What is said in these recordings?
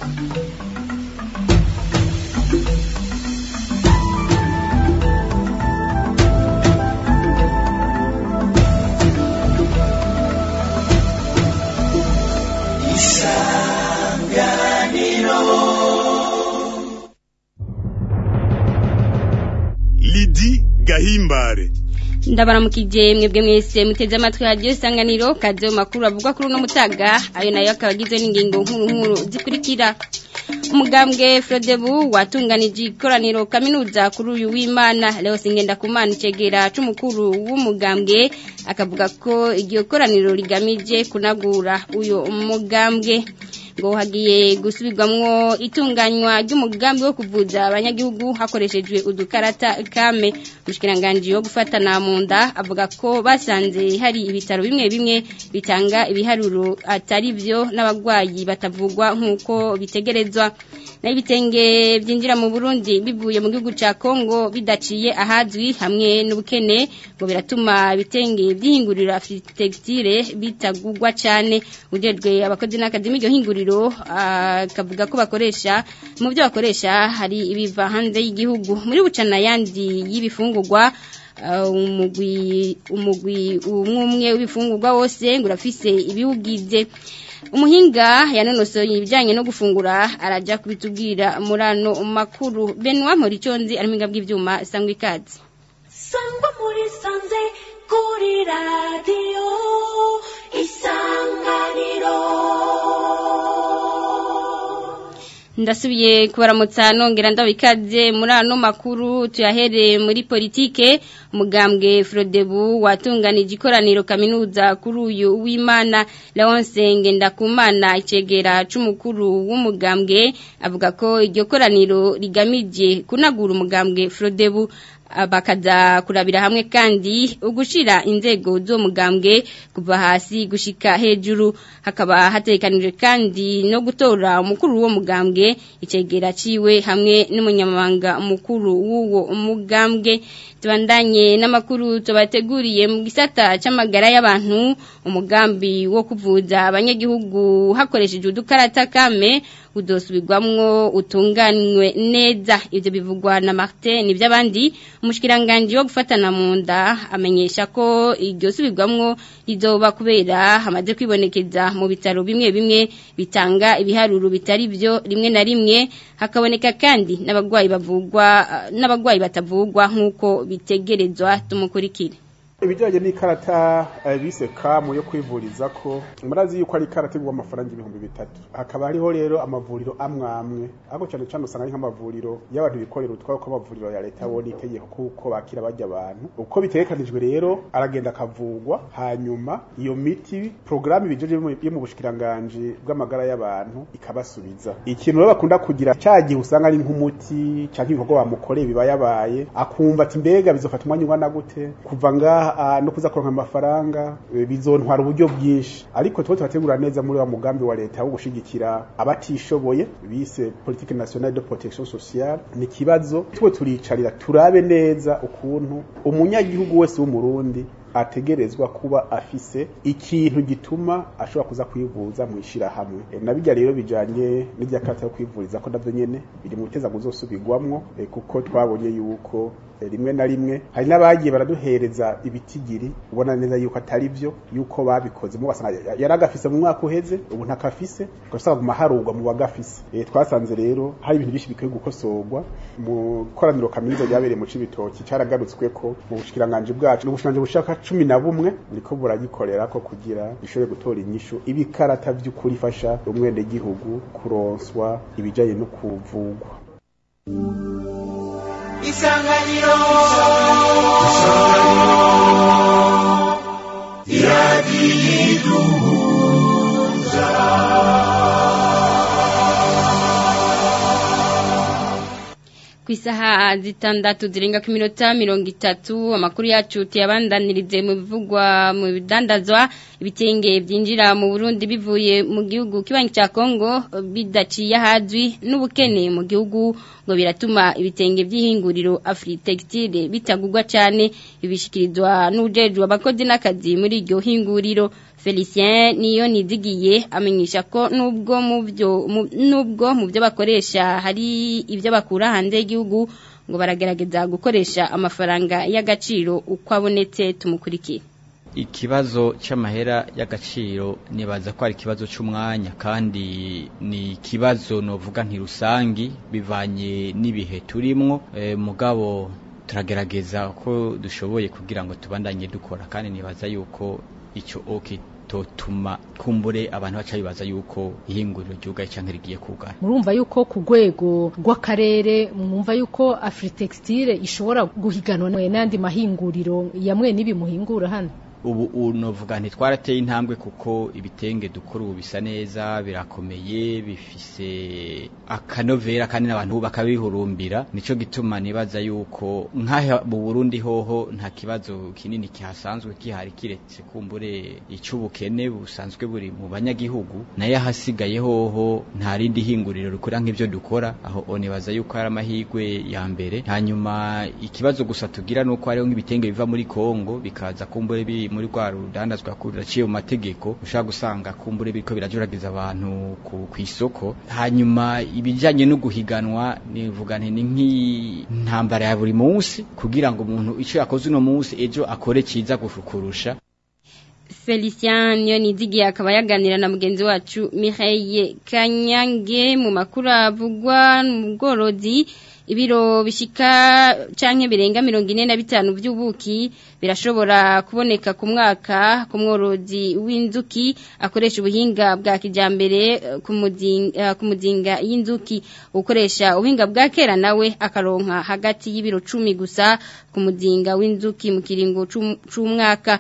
Lidi Gahimbare ndabaramukije mwebwe mwese muteze amatwi radiyo isanganiro kaze mu makuru avugwa kuri uno mutaga ayo nayo akaba agizwe n'ingingo nkuru nkuru zikurikira umugambwe Frodebu watunganije ikoraniro kaminuza kuri uyu w'Imana Leo Singenda kumana icegera c'umukuru w'umugambwe akavuga ko iryo koraniro rigamije kunagura uyo umugambwe ngo hagiye gusubirwamwo itunganywa ry'umugambi wo kuvuza abanyagihugu hakoreshejwe udukarata kame umushikiranganje wo gufatana mu nda avuga ko basanze hari ibitaro bimwe bimwe bitanga ibiharuro atari byo n'abagwayi batavugwa nk'uko bitegerezwa naho ibitenge byinjira mu Burundi bivuye mu gihugu ca Kongo bidaciye ahazwi hamwe n'ubukene ngo biratuma ibitenge byihingurira textile bitagugwa cyane ujejwe abakozi n'akazi m'iryo hinguriro akavuga ko bakoresha mu byo bakoresha hari ibiva hanze y'igihugu muri bucana yandi y'ibifungurwa umugwi umugwi umwe w'ibifungurwa wose ngo urafise ibiwugize umuhinga yanonosoye ibijyanye no gufungura arajya kubitubwira muri ano makuru benwa muriconzi ari mu bw'ibyuma sangwa ikaze sangwa muri sanze kuri radiyo isanganiro ndasubiye kubaramutsa nongera ndabikaze muri ano makuru tuyahereye muri politike umugambwe Frodebu watunganije ikoraniro kaminuza kuri uyu w'Imana Leonce Ngendakumana icegera c'umukuru w'umugambwe avuga ko iryo koraniro rigamije kunagura umugambwe Frodebu bakaza kurabira hamwe kandi ugushira inzego zo mugambwe kuva hasi gushika hejuru hakaba hatekanijwe kandi no gutora umukuru wo mugambwe icegera ciwe hamwe n'umunyamabanga mukuru w'uwo mugambwe tubandanye n'amakuru tubateguriye mu gisata c'amagara y'abantu umugambi wo kuvuza abanyagihugu hakoresheje udukarata kame udosubirwamwo utunganywe neza ivyo bivugwa na Martin nivy'abandi umushikiranganje wo gufatana mu nda amenyesha ko iryo subirwamwo rizoba kubera hamaze kwibonekeza mu bitaro bimwe bimwe bitanga ibiharuro bitari byo rimwe na rimwe hakaboneka kandi n'abagwayi bavugwa n'abagwayi batavugwa nk'uko bitegerezwa tumukurikire ibijyanye n'ikarata bise kamu yo kwivuriza ko murazi yuko ari ikarata igwa amafaranga ibihumbi bitatu hakaba hariho rero amavuriro amwe amwe ariko cyane cyane usanga ari nk'amavuriro y'abantu bikorera utwabo ko amavuriro ya leta abona itegeko kuko bakira bajya abantu uko bitegekanijwe rero aragenda akavugwa hanyuma iyo miti porogaramu ibijeje yo mu bushikiranganji bw'amagara y'abantu ikabasubiza ikintu rero bakunda kugira cya gihe usanga ari nk'umuti cyangwa ibikorwa bamukoreye biba yabaye akumva ati mbega bizofata umwanya ungana gute kuva ngaha no kuza kuronka amafaranga bizontwara uburyo bwinshi ariko tuba turategura neza muri wa mugambi wa leta wo gushigikira abatishoboye bise politique nationale de protection sociale ni kibazo tuwe turicarira turabe neza ukuntu umunyagihugu wese w'umurundi ategerezwa kuba afise ikintu gituma ashobora kuza kwivuza mu ishirahamwe e, nabijya rero bijanye n'irya kata yo kwivuriza ko navyo nyene biri mu biteza guzosubirwamwo e, kuko twabonye yuko e, rimwe na rimwe hari n'abagiye baraduhereza ibitigiri ubona neza yuko atari byo yuko babikoze mu basanga yaragafise mu mwaka uheze ubu ntakafise ugasanga mu maharugwa mu bagafise e, twasanze rero hari ibintu byinshi bikwiye gukosorwa mu koraniro kaminuza ryabereye mu cibitoki caragarutswe ko mu bushikiranganje bwacu n'ubushikiranganje bushaka cumi na bumwe niko buragikorera ko kugira bishobore gutora inyishu ibikarata by'ukuri ifasha umwenegihugu kuronswa ibijanye no kuvugwa isanganiro iradiyiduhuza ku isaha zitandatu zirenga ku minota mirongo itatu amakuru yacu tuyabandanirize mu bivugwa mu bidandazwa ibitenge byinjira mu Burundi bivuye mu gihugu kibanyi cya Kongo bidaciye ahazwi n'ubukene mu gihugu ngo biratuma ibitenge by'ihinguriro Afritextile bitagugwa cyane ibishikirizwa n'ujejwe abakozi n'akazi muri iryo hinguriro Felicien niyo nizigiye amenyesha ko nubwo mu byo mu- nubwo mu byo bakoresha hari ibyo bakura hanze y'igihugu ngo baragerageza gukoresha amafaranga y'agaciro uko abonetse tumukurikire ikibazo cy'amahera y'agaciro nibaza ko ari ikibazo cy'umwanya kandi ni ikibazo novuga ntirusangi bivanye n'ibihe turimwo e, mugabo turagerageza ko dushoboye kugira ngo tubandanye dukora kandi nibaza yuko icyo oke totuma kumbure abantu baca bibaza yuko ihinguriro ryugaye cyangwa rigiye kugara murumva yuko ku rwego rw'akarere mwumva yuko afritextile ishobora guhiganwa n'andi mahinguriro yamwe n'ibi muhingura hano ubu unovuga ntitwarateye intambwe kuko ibitenge dukora ubu bisa neza birakomeye bifise akanovera kandi n'abantu bakabihurumbira nico gituma nibaza yuko nk'aha mu Burundi hoho nta kibazo kinini kihasanzwe kihari kiretse kumbure ic'ubukene busanzwe buri mu banyagihugu nayo ahasigaye hoho nta rindi hinguriro rikora nk'ivyo dukora aho nibaza yuko ari amahirwe ya mbere hanyuma ikibazo gusa tugira nuko hariho nk'ibitenge biva muri Kongo bikaza kumbure bi muri rwa rudandazwa ruraciye mu mategeko ushaka gusanga kumbure biriko birajuragiza abantu ku isoko hanyuma ibijanye no guhiganwa nivuga nti ni nk'intambara ya buri munsi kugira ngo umuntu ico yakoze uno munsi ejo akore ciza kurusha Felicien niyo nizigiye akaba yaganira na mugenzi wacu Mireille Kanyange mu makuru avugwa mu bworozi ibiro bishika canke birenga mirongo ine na bitanu by'ubuki birashobora kuboneka ku mwaka ku mworozi w'inzuki akoresha ubuhinga bwa kijambere eh, ku muzinga ku muzinga y'inzuki ukoresha ubuhinga bwa kera nawe akaronka hagati y'ibiro cumi gusa ku muzinga w'inzuki mu kiringo c'um- c'umwaka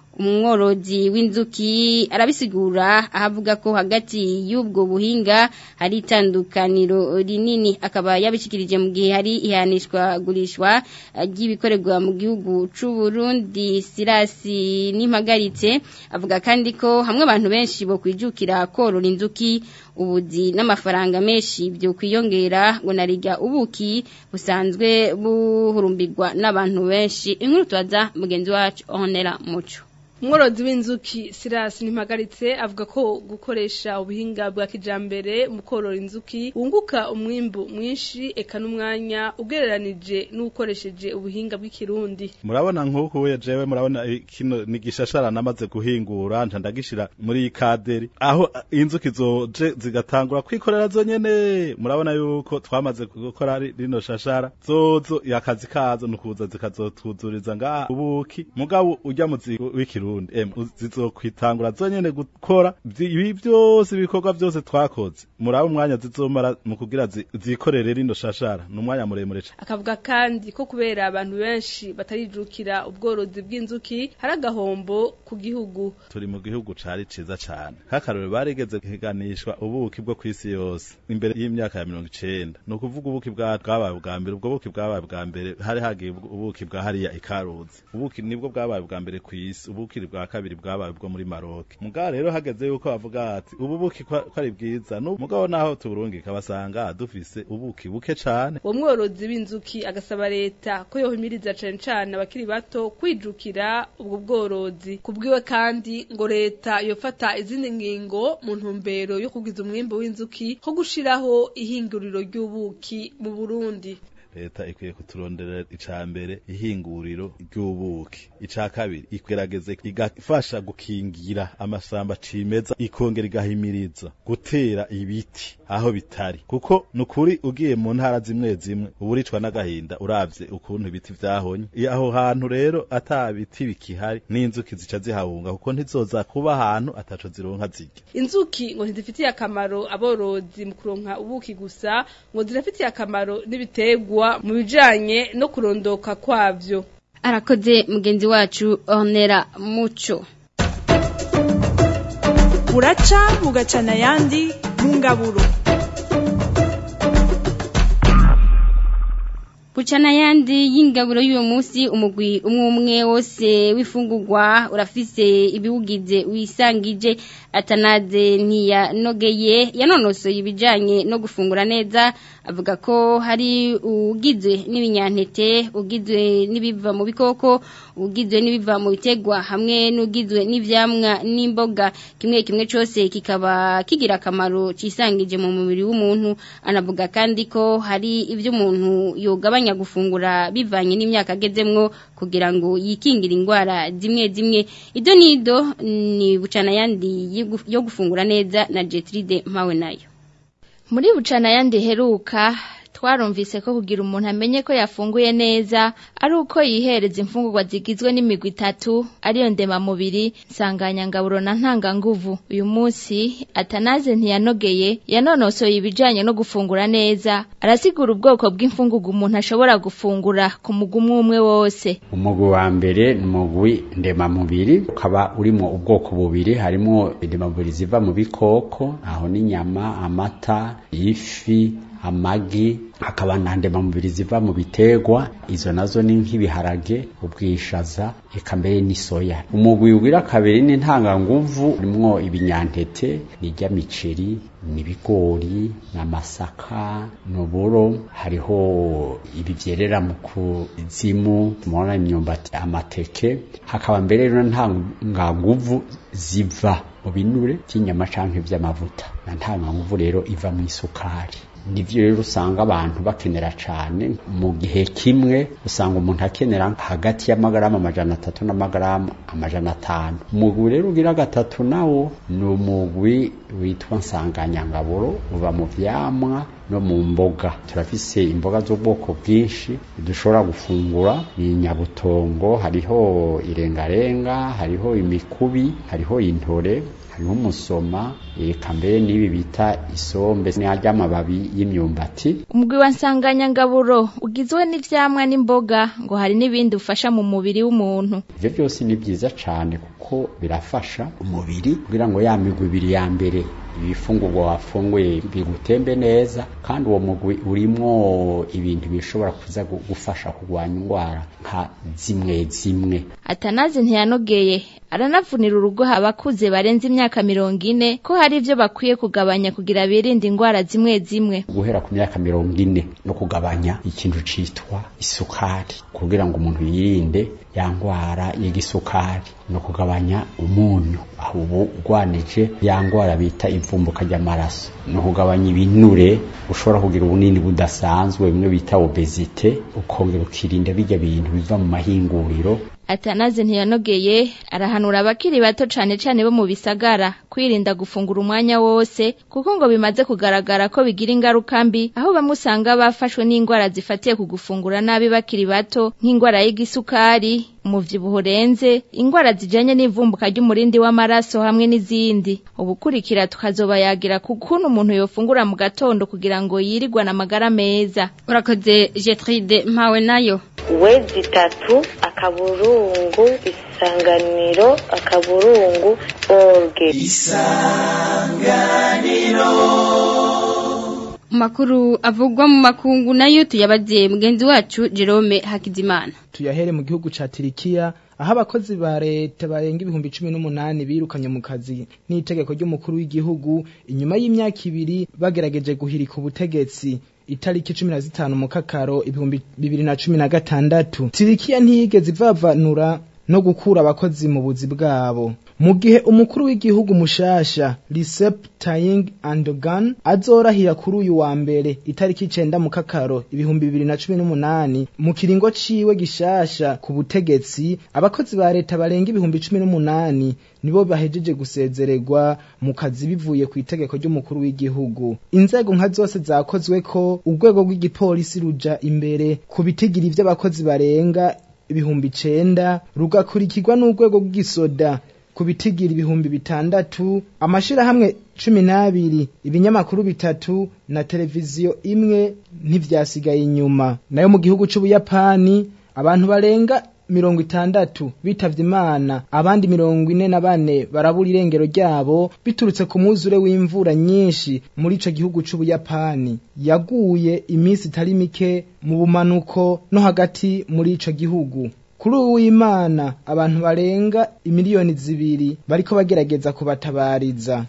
umworozi w'inzuki arabisigura ahavuga ko hagati y'ubwo buhinga hari itandukaniro rinini akaba yabishikirije mu gihe hari ihanishwa gurishwa eh, ry'ibikorerwa mu gihugu c'u Burundi Sirasi n'impagaritse avuga kandi ko hamwe abantu benshi bo kwijukira korora inzuki ubuzi n'amafaranga menshi byo kwiyongera ngo narijya ubuki busanzwe buhurumbirwa n'abantu benshi inkuru tubaza mugenzi wacu Honera Muco umworozi w'inzuki sirasi ntimpagaritse avuga ko gukoresha ubuhinga bwa kijambere mu korora inzuki wunguka umwimbu mwinshi eka n'umwanya ugereranije n'ukoresheje ubuhinga bw'ikirundi murabona nk'uku we jewe murabona eh, kino ni gishashara namaze guhingura nca ndagishira muri iyi kaderi aho eh, inzuki zoje zigatangura kwikorera zonyene murabona yuko twamaze gukora ri- rino shashara zozo akazi kazo nukuza zikazotuzuriza ngaha ubuki mugabo urya muzi w'ikirundi em zizokwitangura zonyene gukora vyi- ibi byose ibikorwa byose twakoze muraba umwanya zizomara mu kugira zi- zikorere rino shashara ni umwanya muremure cane akavuga kandi ko kubera abantu benshi batarijukira ubworozi bw'inzuki hari agahombo ku gihugu turi mu gihugu cari ciza cane nk'akarorero barigeze guhiganishwa ubuki bwo kw'isi yose imbere y'imyaka ya mirongo icenda ni ukuvuga ubuki bwa- bwabaye ubwa mbere ubwo buki bwabaye ubwa mbere hari hagiye ubwo- ubuki bwa hariya ikaruzi ubuki nibwo bwabaye ubwa mbere kw'isi ubuki bwa kabiri bwabaye ubwo muri maroke mugabo rero hageze yuko bavuga ati ubu buki ko ko ari bwiza n'ubu mugabo naho tuburungika basanga dufise ubuki buke cane uwo mworozi w'inzuki agasaba leta ko yohimiriza cane cane abakiri bato kwijukira ubwo bworozi kubwiwe kandi ngo leta yofata izindi ngingo mu ntumbero yo kugwiza umwimbu w'inzuki nko gushiraho ihinguriro ry'ubuki mu Burundi leta ikwiye kuturondera ica mbere ihinguriro ry'ubuki ica kabiri ikwerageze igafasha gukingira amashamba cimeza ikongera igahimiriza gutera ibiti aho bitari kuko nukuri ugiye mu ntara zimwe zimwe uburicwa n'agahinda uravye ukuntu ibiti vyahonye I- aho hantu rero ata biti bikihari n'inzuki zica zihahunga kuko ntizoza kuba ahantu ataco zironka zirya inzuki ngo ntizifitiye akamaro aborozi mu kuronka ubuki gusa ngo zirafitiye akamaro n'ibiterwa mu bijanye no kurondoka kwavyo arakoze mugenzi wacu Honera Muco buraca bugacana ayandi mu ngaburo Bucana yandi y'ingaburo y'uyu munsi umugwi umwe umwe wose w'ifungurwa urafise ibiwugize wisangije atanaze ntiyanogeye yanonosoye ibijanye no gufungura neza avuga ko hari ugizwe n'ibinyantete ugizwe n'ibiva mu bikoko ugizwe n'ibiva mu bitegwa hamwe n'ugizwe n'ivyamwa n'imboga kimwe kimwe cyose kikaba kigira akamaro cisangije mu mubiri w'umuntu anavuga kandi ko hari ibyo umuntu yogabanya gufungura bivanye n'imyaka agezemwo kugira ngo yikingire indwara zimwe zimwe ido nido ni bucana yandi yo gufungura neza na Jetride mpawe nayo muri bucana yandi heruka twarumvise ko kugira umuntu amenye ko yafunguye neza ari uko yihereza imfungurwa zigizwe n'imigwi itatu ariyo ndemamubiri nsanganyangaburo na ntanganguvu uyu munsi atanaze ntiyanogeye yanonosoye ibijanye no gufungura neza arasigura ubwoko bw'imfungurwa umuntu ashobora gufungura ku mugwi umwe umwe wose umugwi wa mbere ni umugwi ndemamubiri ukaba urimo ubwoko bubiri harimo indemamubiri ziva mu bikoko aho n'inyama amata ifi amagi hakaba na ndemamubiri ziva mu biterwa izo nazo ni nk'ibiharage ubwishaza eka mbere n'isoya umugwi ugira kabiri n'intanganguvu urimwo ibinyantete nirya miceri n'ibigori n'amasaka n'uburo hariho ibi vyerera mu kuzimu tumubona imyumbati amateke hakaba mbere rero ntanganguvu ziva mu binure vy'inyama canke vy'amavuta na ntanganguvu rero iva mu isukari nivyo rero usanga abantu bakenera cane mu gihe kimwe usanga umuntu akenera hagati y'amagarama amajana atatu n'amagarama amajana atanu umugwi rero ugira gatatu nawo ni umugwi witwa nsanganyangaburo uva mu vyamwa no mu mboga turafise imboga z'ubwoko bwinshi dushobora gufungura ni nyabutongo hariho irengarenga hariho imikubi hariho intore hariho umusoma eka mbere n'ibi bita isombe n'arya amababi y'imyumbati umugwi wa nsanganyangaburo ugizwe n'ivyamwa n'imboga ngo hari n'ibindi ufasha mu mubiri w'umuntu ivyo byose ni vyiza cane kuko birafasha umubiri kugira ngo ya migwi ibiri ya mbere ibifungurwa wafunguye bigutembe neza kandi uwo mugwi urimwo ibintu bishobora kuza gufasha kurwanya indwara nka zimwe zimwe atanazi ntiyanogeye aranavunira urugo abakuze barenze imyaka mirongo ine ko hari ivyo bakwiye kugabanya kugira birinde indwara zimwe zimwe guhera ku myaka mirongo ine no kugabanya ikintu citwa isukari kugira ngo umuntu yirinde ya ndwara y'igisukari no kugabanya umunyu aho ubu ugwanije ya ndwara bita ivumbuka ry'amaraso no kugabanya ibinure ushobora kugira ubunini budasanzwe bimwe bita obezite ukongera ukirinda bijya bintu biva mu mahinguriro atanaze ntiyanogeye arahanura abakiri bato cane cane bo mu bisagara kwirinda gufungura umwanya wose kuko ngo bimaze kugaragara ko bigira ingaruka mbi aho bamwe usanga bafashwe n'indwara zifatiye ku gufungura nabi bakiri bato nk'indwara y'igisukari umuvyibuho urenze indwara zijanye n'ivumbuka ry'umurindi w'amaraso hamwe n'izindi ubukurikira tukazobayagira ku kuntu umuntu yofungura mu gatondo kugira ngo yirigwane amagara meza urakoze jetride mpawe nayo wezi itatu akaburungu isanganiro akaburungu orge isanganiro makuru avugwa mu makungu nayo tuyabaze mugenzi wacu Jerome Hakizimana tuyahere mu gihugu ca Tirikiya aho abakozi ba leta barenga ibihumbi cumi n'umunani birukanye mu kazi n'itegeko ry'umukuru w'igihugu inyuma y'imyaka ibiri bagerageje guhirika ubutegetsi itariki cumi na zitanu mu kakaro ibihumbi bibiri na cumi na gatandatu tirikiya ntiyigeze ivavanura no gukura abakozi mu buzi bwabo mu gihe umukuru w'igihugu mushasha Recep Tayyip Erdogan azorahira kuri uyu wa mbere itariki icenda mu kakaro ibihumbi bibiri na cumi n'umunani mu kiringo ciwe gishasha ku butegetsi abakozi ba leta barenga ibihumbi cumi n'umunani nibo bahejeje gusezererwa mu kazi bivuye ku itegeko ry'umukuru w'igihugu inzego nka zose zakozwe ko urwego rw'igipolisi ruja imbere ku bitigiri vy'abakozi barenga ibihumbi icenda rugakurikirwa n'urwego rw'igisoda ku bitigira ibihumbi bitandatu amashirahamwe cumi n'abiri ibinyamakuru bitatu na televiziyo imwe ntivyasigaye inyuma nayo mu gihugu c'ubuyapani abantu barenga mirongo itandatu bitavye imana abandi mirongo ine na bane barabura irengero ryabo biturutse ku mwuzure w'imvura nyinshi muri ico gihugu c'ubuyapani yaguye iminsi itari mike mu bumanuko no hagati muri ico gihugu kuri ubu w'imana abantu barenga imiliyoni zibiri bariko bagerageza kubatabariza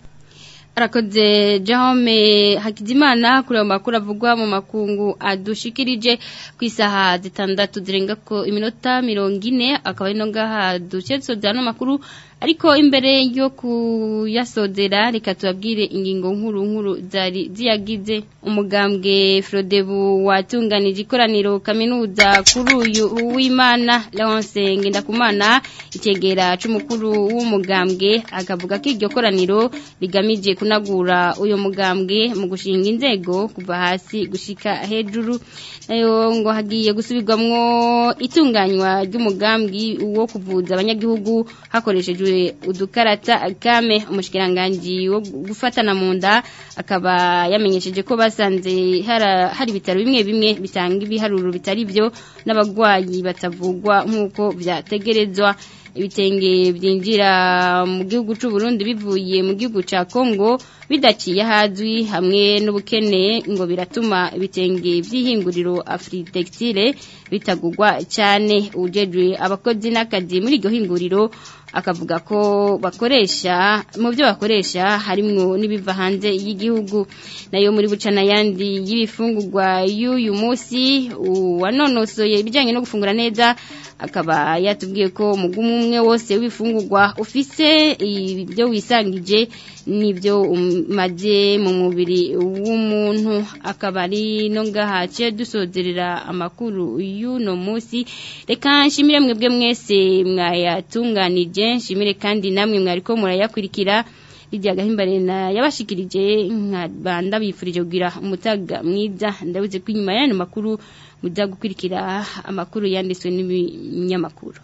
arakoze Jaume Hakizimana kuri ayo makuru avugwa mu makungu adushikirije ku isaha zitandatu zirenga ko iminota mirongo ine akaba ari no ngaha ducetsoza no makuru ariko imbere yo kuyasodera reka tubabwire ingingo nkuru nkuru zari ziyagize umugambwe Frodebu watunganije ikoraniro kaminuza kuri uyu w'Imana Leonce Ngendakumana itegera c'umukuru w'umugambwe akavuga ko iryo koraniro rigamije kunagura uyo mugambwe mu gushinga inzego kuva hasi gushika hejuru nayo ngo hagiye gusubirwamwo itunganywa ry'umugambi wo kuvuza abanyagihugu hakoreshejwe udukarata kame umushikiranganje wo gufatana mu nda akaba yamenyesheje ko basanze hari ibitaro bimwe bimwe bitanga ibiharuro bitari byo n'abagwayi batavugwa nk'uko byategerezwa ibitenge byinjira mu gihugu cy'u Burundi bivuye mu gihugu cya Kongo bidaciye ahazwi hamwe n'ubukene ngo biratuma ibitenge by'ihinguriro Afritextile bitagugwa cyane ujejwe abakozi n'akazi muri iryo hinguriro akavuga ko bakoresha mu byo bakoresha harimwo n'ibiva hanze y'igihugu nayo muri bucana yandi y'ibifungurwa y'uyu munsi wanonosoye ibijyanye no gufungura neza akaba yatubwiye ko umugumu umwe wose w'ibifungurwa ufise ibyo wisangije n'ibyo umaze mu mubiri w'umuntu akaba ari no ngaha cye dusozerera amakuru y'uno munsi reka nshimire mwebwe mwese mwayatunganije nshimire kandi namwe mwari ko murayakurikira Lydia Gahimbare na yabashikirije nkabanda bifurije kugira umutaga mwiza ndabuze ko inyuma y'ano makuru mujya gukurikira amakuru yanditswe n'ibinyamakuru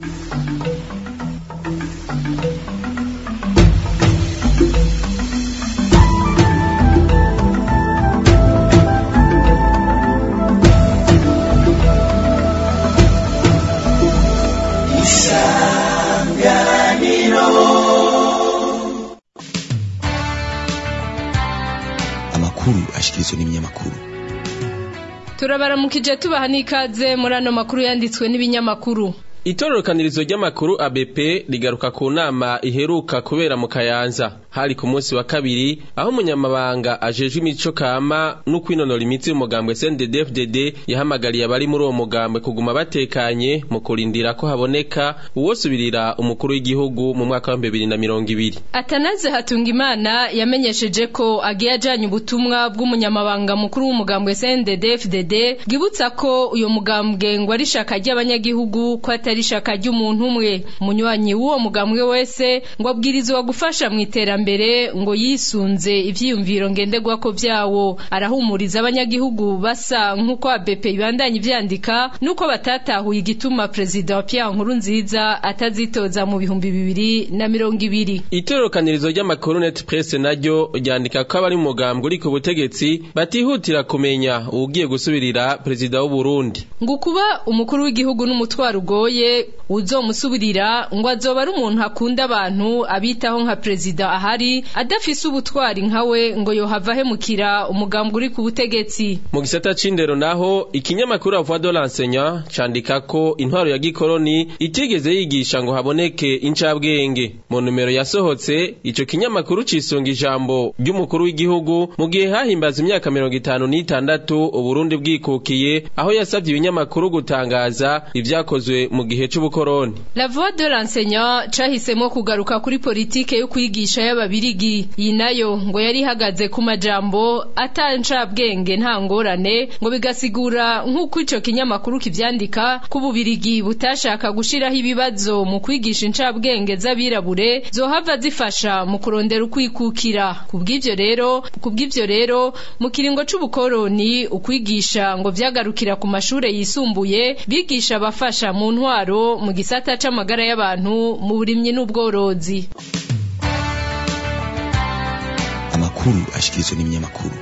amakuru ashikirizwa n'ibinyamakuru turabaramukije tubaha n'ikaze muri ano makuru yanditswe n'ibinyamakuru itororokanirizo ry'amakuru ABP rigaruka ku nama iheruka kubera mu Kayanza hari ku munsi wa kabiri aho umunyamabanga ajejwe imico kama no kwinonora imitsi y'umugambwe CNDD-FDD yahamagariye abari muri uwo mugambwe kuguma batekanye mu kurindira ko haboneka uwosubirira umukuru w'igihugu mu mwaka wa 2020 Atanaze Hatungimana yamenyesheje ko agiye ajanye ubutumwa bw'umunyamabanga mukuru w'umugambwe CNDD-FDD bwibutsa ko uyo mugambwe ngo ari shaka ry'abanyagihugu ko atari shaka ry'umuntu umwe munywanyi w'uwo mugambwe wese ngo abwirizwa gufasha mu iterambere ngo yisunze ivyiyumviro ngenderwako vyawo arahumuriza abanyagihugu basa nk'uko ABP ibandanye ivyandika nuko batatahuye igituma perezida wa Pierre Nkurunziza atazitoza mu bihumbi bibiri na mirongo ibiri Itorokanirizo ry'amakuru net press naryo ryandika ko abari mu mugambwe uri ku butegetsi batihutira kumenya ugiye gusubirira perezida w'u Burundi ngo kuba umukuru w'igihugu n'umutwaro ugoye uzomusubirira ngo azoba ari umuntu akunda abantu abitaho nka perezida ahari adafise ubutwari nkawe ngo yohava ahemukira umugambwe uri ku butegetsi mu gisata c'indero naho ikinyamakuru Voix de l'enseignant candika ko intwaro ya gikoroni itigeze yigisha ngo haboneke incabwenge mu numero yasohotse ico kinyamakuru cisunga ijambo ry'umukuru w'igihugu mu gihe hahimbaza imyaka mirongo itanu n'itandatu uburundi bwikukiye aho yasavye ibinyamakuru gutangaza ivyakozwe mu gihe c'ubukoroni La Voix de l'enseignant cahisemo kugaruka kuri politike yo kwigisha y'ababirigi iyi nayo ngo yari ihagaze ku majambo atancabwenge nta ngorane ngo bigasigura nk'uko ico kinyamakuru kivyandika ko ububirigi butashaka gushiraho ibibazo mu kwigisha incabwenge z'abirabure zohava zifasha mu kurondera ukwikukira kubw'ivyo rero kubw'ivyo rero mu kiringo c'ubukoroni ukwigisha ngo vyagarukira ku mashure yisumbuye bigisha abafasha mu ntwaro mu gisata c'amagara y'abantu mu burimyi n'ubworozi amakuru ashikirizwa n'ibinyamakuru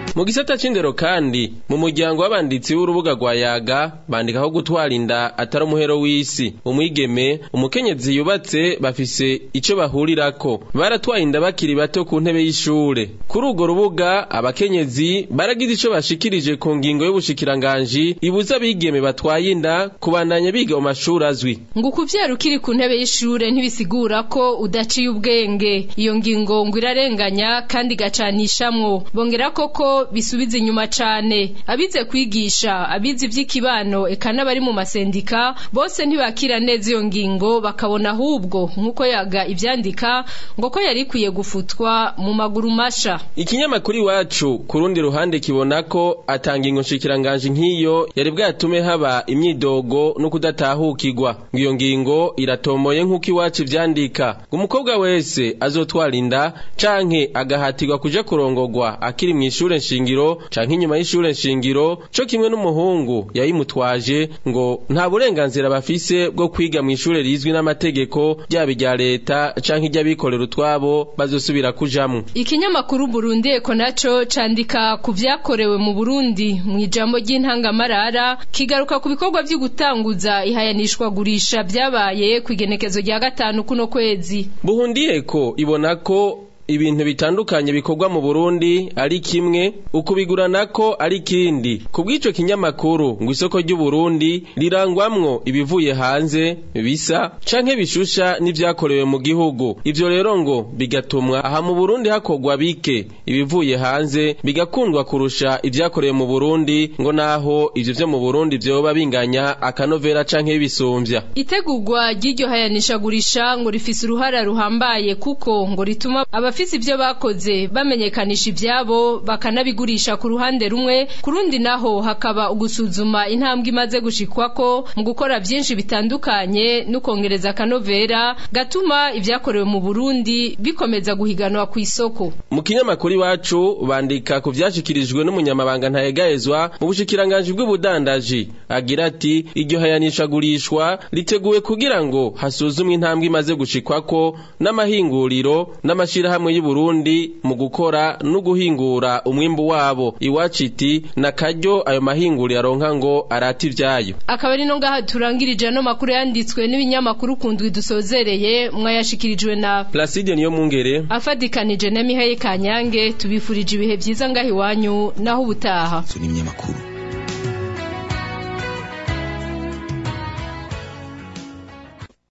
mu gisata c'indero kandi mu muryango w'abanditsi w'urubuga rwa yaga bandika ko gutwara inda atari umuhero w'isi umwigeme umukenyezi yubatse bafise ico bahurirako baratwaye inda bakiri bato ku ntebe y'ishure kuri urwo rubuga abakenyezi baragize ico bashikirije ku ngingo y'ubushikiranganji ibuza abigeme batwaye inda kubandanya biga mu mashuri azwi ngo ukuvyara ukiri ku ntebe y'ishure ntibisigura ko udaciye ubwenge iyo ngingo ngo irarenganya kandi igacanishamwo bongera koko bisubiza inyuma cane abize kwigisha abize ivy'ikibano eka n'abari mu masendika bose ntibakira neza iyo ngingo bakabona ahubwo nk'uko yaga ivyandika ngo ko yari ikwiye gufutwa mu maguru masha ikinyamakuru iwacu ku rundi ruhande kibona ko atanga ingo nshikiranganje nk'iyo yari bwatume haba imyidogo no kudatahukirwa ngo iyo ngingo iratomoye nk'uko iwacu ivyandika ngo umukobwa wese azotwara inda canke agahatirwa kuja kurongorwa akiri mw'ishure nshingiro canke inyuma y'ishure nshingiro co kimwe n'umuhungu yayimutwaje ngo nta burenganzira bafise bwo kwiga mw'ishure rizwi n'amategeko ryaba irya leta canke iry'abikorera utwabo bazosubira kujamwo ikinyamakuru Burundi eko naco candika ku vyakorewe mu Burundi mu ijambo ry'intangamarara kigaruka ku bikorwa vyo gutanguza ihayanishwa gurisha vyabaye ku igenekezo rya gatanu kuno kwezi buhundiyeko ibona ko ibintu bitandukanye bikorwa mu Burundi ari kimwe ukubigurana ko ari kindi kubw'ico kinyamakuru ngo isoko ry'u Burundi rirangwamwo ibivuye hanze bisa canke bishusha n'ivyakorewe mu gihugu ivyo rero ngo bigatumwa aha mu Burundi hakorwa bike ibivuye hanze bigakundwa kurusha ivyakorewe mu Burundi ngo naho ivyo vyo mu Burundi vyoba binganya akanovera canke bisumbya itegurwa ry'iryo hayanishagurisha ngo rifise uruhara ruhambaye kuko ngo rituma abafise ivyo bakoze bamenyekanisha ivyabo bakanabigurisha ku ruhande rumwe ku rundi naho hakaba ugusuzuma intambwe imaze gushikwako mu gukora vyinshi bitandukanye n'ukongereza akanovera gatuma ivyakorewe mu Burundi bikomeza guhiganwa ku isoko mu kinyamakuru iwacu bandika ku vyashikirijwe n'umunyamabanga ntayegayezwa mu bushikiranganji bw'ubudandaji agira ati iryo hayanishagurishwa riteguwe kugira ngo hasuzumwe intambwe imaze gushikwako n'amahinguriro n'amashirahamwe y'u Burundi mu gukora no guhingura umwimbu wabo iwacu iti nakaryo ayo mahinguriro aronka ngo arata ivyayo akaba ari no ngaha turangirije ano makuru yanditswe n'ibinyamakuru kundwi dusozereye mwayashikirijwe na Placide niyo mungere afadikanije na Mihaye Kanyange tubifurije ibihe vyiza ngaha iwanyu naho ubutaha n'ibinyamakuru